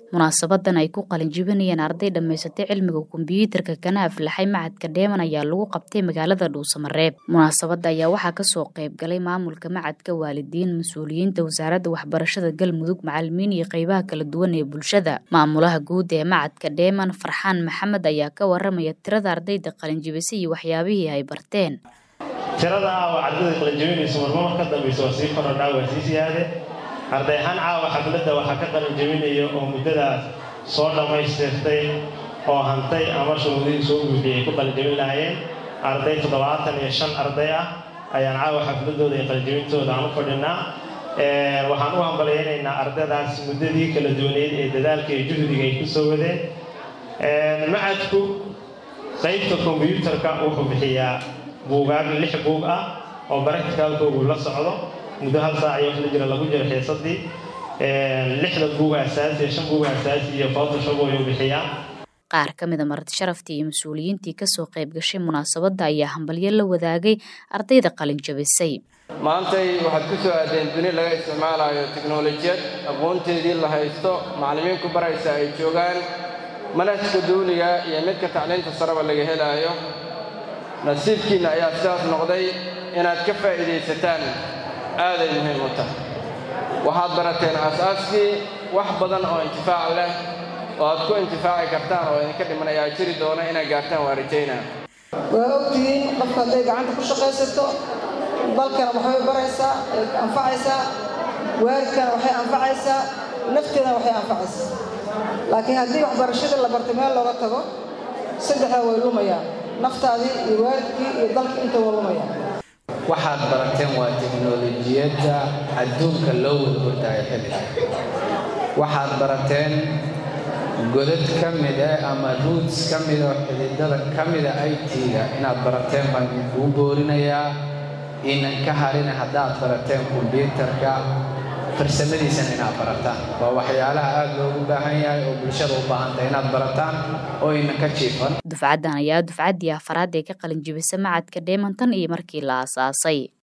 munaasabadan ay ku qalin jibinayeen arday dhammaysatay cilmiga kombiyuutarka kana aflaxay macadka dheeman ayaa lagu qabtay magaalada dhuusamareeb munaasabada ayaa waxaa kasoo qayb galay maamulka macadka waalidiin mas-uuliyiinta wasaaradda waxbarashada galmudug macalimiin iyo qeybaha kala duwan ee bulshada maamulaha guud ee macadka dheeman farxaan maxamed ayaa ka waramaya tirada ardayda qalinjibisay iyo waxyaabihii ay barteen tirada aawa ardayda qalinjabinaysa marmar ka dambaysa waa sii korodhaa waa sii siyaade arday ahaan caawa xafladda waxaa ka qalinjabinaya oo muddadaas soo dhammaystirtay oo hantay ama shuruudihii soo buuxiyay ku qalinjabin lahaayeen arday toddobaatan iyo shan arday ah ayaan caawa xafladooda iyo qalinjabintooda aan u fadhinaa waxaan u hambalyaynaynaa ardaydaas muddadii kala duwaneyd ee dadaalka iyo juhdiga ay ku soo wadeen macadku qaybta kombiyuutarka wuxuu bixiyaa buugaag lix buug ah oo baracticalkoogu la socdo muddo hal saac iyo wixla jira lagu jiro xiisadii lixda buug asaasi shan buug asaasi iyo photoshop ayuu bixiyaa qaar ka mida marti sharaftii iyo mas-uuliyiintii kasoo qayb gashay munaasabadda ayaa hambalyo la wadaagay ardayda qalin jabisay maantay waxaad ku soo aadeen duni laga isticmaalayo tiknolojiyad aqoonteedii la haysto macallimiin ku baraysa ay joogaan manhajka duuliga iyo midka tacliinta sareba laga helaayo nasiibkiinna ayaa sidaas noqday inaad ka faa'iidaysataan aaday muhiim u tahay waxaad barateen aasaaskii wax badan oo intifaac leh oo aad ku intifaaci kartaan oo idinka dhiman ayaa jiri doona inaad gaartaan waa rajaynaa waa ogtihiin qofka hadday gacanta ku shaqaysato dalkana waxbay baraysaa anfacaysaa waalidkana waxay anfacaysaa nafteedana waxay anfacaysaa laakiin haddii waxbarashadii la bartay meel looga tago saddexdaa way lumayaan naftaadii iyo waalidkii iyo dalkii inta waa lumayaan waxaad barateen waa teknolojiyadda adduunka loo wada hordaayo xilliga waxaad barateen godad ka mid ah ama ruuts ka mida oo xididada ka mida i t-ga inaad barateen baan idinkuu boorinayaa inan ka harina haddaad barateen kombyuutarka farsamadiisana inaad barataan waa waxyaalaha aada loogu baahan yahay oo bulshada u baahantay inaad barataan oo inan ka jiifan dufcaddan ayaa dufcaddii afaraad ee ka qalin jibisa macadka dheemantan iyo markii la aasaasay